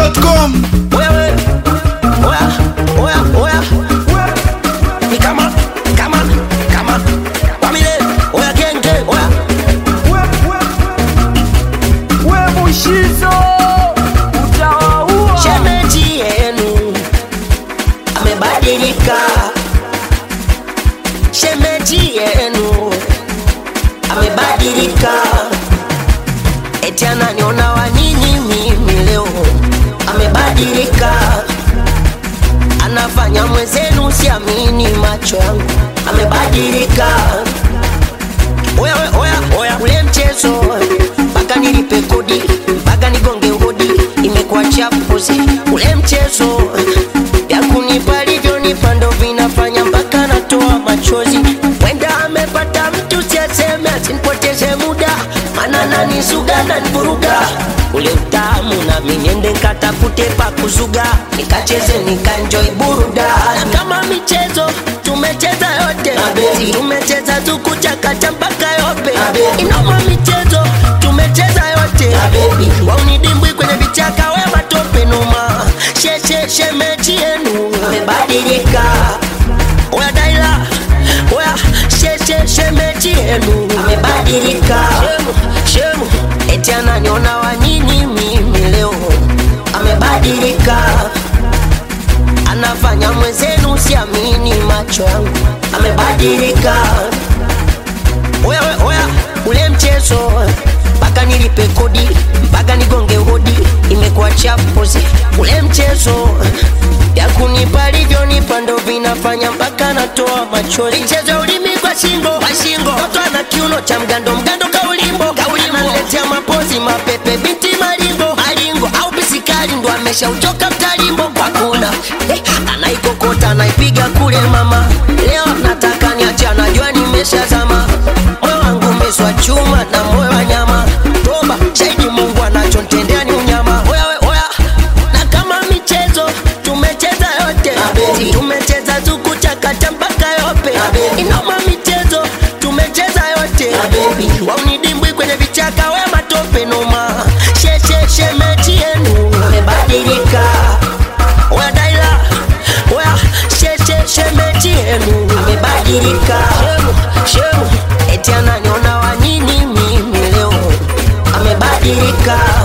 chizimidundo.com Wewe, oya, oya, oya. Ni kama, kama, kama. Wamile, oya genge, oya. we mushizo utawaua Shemeji yenu amebadilika, shemeji yenu amebadilika, eti ananiona wa nini mimi leo, amebadilika, anafanya mwenzenu, siamini macho yangu, amebadilika. Oya, oya, oya, oya, ule mchezo mpaka nilipe kodi mpaka nigonge hodi, imekuwa chapuzi. Ule mchezo ya kunipa alivyonipa ndo vinafanya mpaka natoa machozi. Wenda amepata mtu siaseme, asinipoteze muda, mana nanisuga nanivuruga ule utamu, nami niende nkatafute pa kuzuga, nikacheze nikanjoi burudani. Na kama michezo tumecheza yote, Si tumecheza tukuchakacha mpaka yope, inoma michezo tumecheza yote, waunidimbwi kwenye vichaka, we matope numa, sheshe shemeji yenu amebadilika, oya daila oya sheshe shemeji yenu amebadilika, shemu shemu, eti ananiona wa nini mimi leo, amebadilika anafanya mwenzenu, siamini macho yangu, amebadilika. Oya, oya, oya, ule mchezo mpaka nilipe kodi mpaka nigonge hodi, imekuwa chapuzi. Ule mchezo ya kunipa alivyonipa ndo vinafanya mpaka natoa machozi. Mchezo ya ulimi kwa shingo, kwa shingo, mtoto ana kiuno cha mgando, mgando kaulimbo, kaulimbo, analetea mapozi mapepe, binti maringo, maringo au bisikari ndo ameshauchoka mtalimbo kwa kuna eh, anaikokota anaipiga kule mama, leo nataka niache, anajua nimeshazama, moyo wangu umeswa chuma na moyo wa nyama, toba shahidi Mungu anachontendea ni unyama. Oya, we, oya, na kama michezo tumecheza yote, Si tumecheza tukuchakata mpaka yope, inoma michezo tumecheza yote, waunidimbwi kwenye vichaka, we matope noma, sheshe shemeji yenu amebadilika, oya daila, oya sheshe shemeji yenu amebadilika, shemu shemu, eti ananiona wa nini mimi leo, amebadilika